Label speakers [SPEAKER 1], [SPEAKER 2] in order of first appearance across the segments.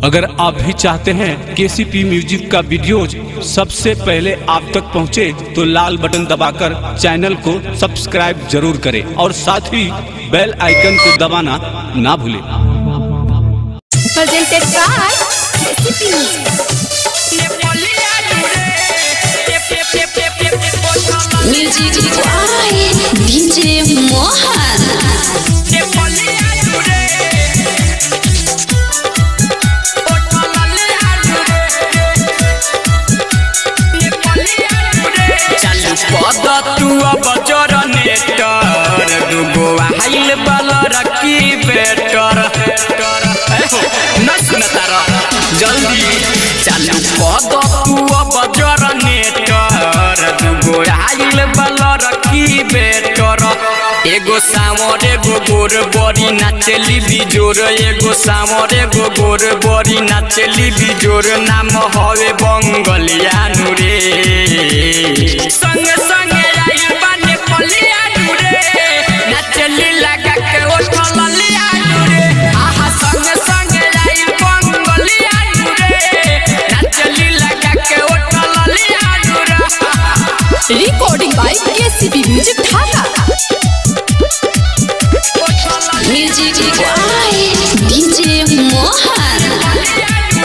[SPEAKER 1] अगर आप भी चाहते हैं केसीपी म्यूजिक का वीडियोज सबसे पहले आप तक पहुंचे तो लाल बटन दबाकर चैनल को सब्सक्राइब जरूर करें और साथ ही बेल आइकन को दबाना ना भूलें
[SPEAKER 2] presented by KCP Music. Music by DJ Mohan.
[SPEAKER 3] चालू पद तू अब जर नेटर दुगो हाइल बलर की बेटर न सुनता र जल्दी चालू पद तू अब जर नेटर दुगो हाइल बलर की बेटर एगो सामर एगो गोर बड़ी नाचली बिजोर एगो सामर एगो गोर बड़ी नाचली बिजोर नाम हवे बंगलिया नुरे संग संग आइल बाने पलिया नुरे नाचली लगा के उठल लिया नुरे आहा संग संग आइल बंगलिया नुरे नाचली लगा के उठल लिया नुरे
[SPEAKER 2] Recording by KCP Music Dhaka. Music by DJ Mohan.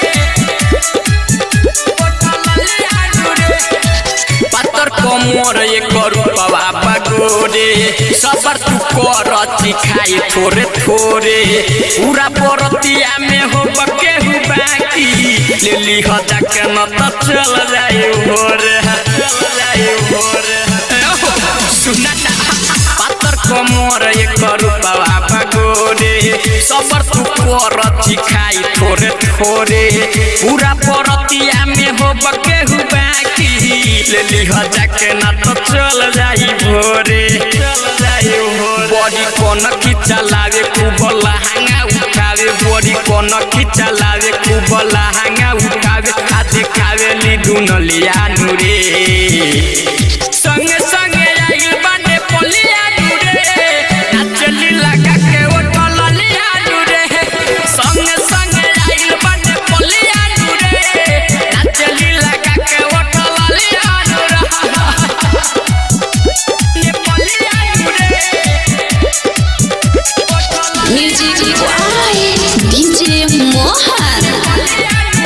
[SPEAKER 3] पातर कमर एक रूपवा बगोरे सबर तू कर खाई थोरे थोरे पूरा परतिया में हो बके हु बाकी ले ली हो जाके न त चल जाए भोर चल जाए भोर सुना ना पातर कमर एक रूपवा बगोरे सबर तू कर खाई थोरे थोरे पूरा परतिया में हो बके हु बाकी ले ली हो जाके ना तो चल जाई भोरे चल जाई भोरे बड़ी कोन खिचा लावे खूब लहंगा उठावे बड़ी कोन खिचा लावे खूब लहंगा उठावे आ देखावे ली दुनलिया नुरे संग संग आइल बाने पलिया नुरे नाचली लगा के उठल लिया नुरे संग संग आइल बाने पलिया नुरे नाचली लगा के उठल लिया नुरे ने पलिया नुरे
[SPEAKER 2] Music by DJ Mohan.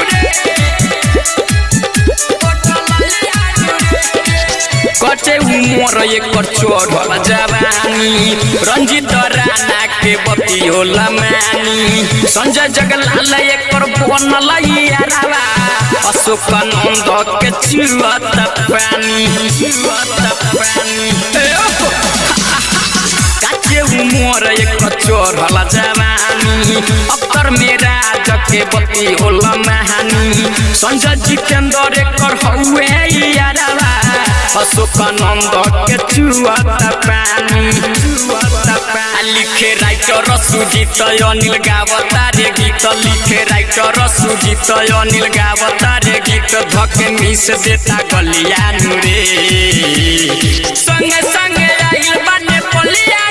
[SPEAKER 3] कचे उमर एक चोर जवानी रंजित राणा के बती होला मानी संजय जगलाल एक बनल यारावा अशोक नंद के चिरुअत पानी चिरुअत पानी ए ओहो! काचे उमर एक चोर जवानी अक्तर मेरा जके बती होला महानी संजय जितेंद्र एकर हौवे यारावा अशोक नंद के चुआत पानी चुआत पानी लिखे राइटर सुजीत अनिल गावता रे गीत लिखे राइटर सुजीत अनिल गावता रे गीत धक मिस देता गलिया नुरे संगे संगे आइल बाने पलिया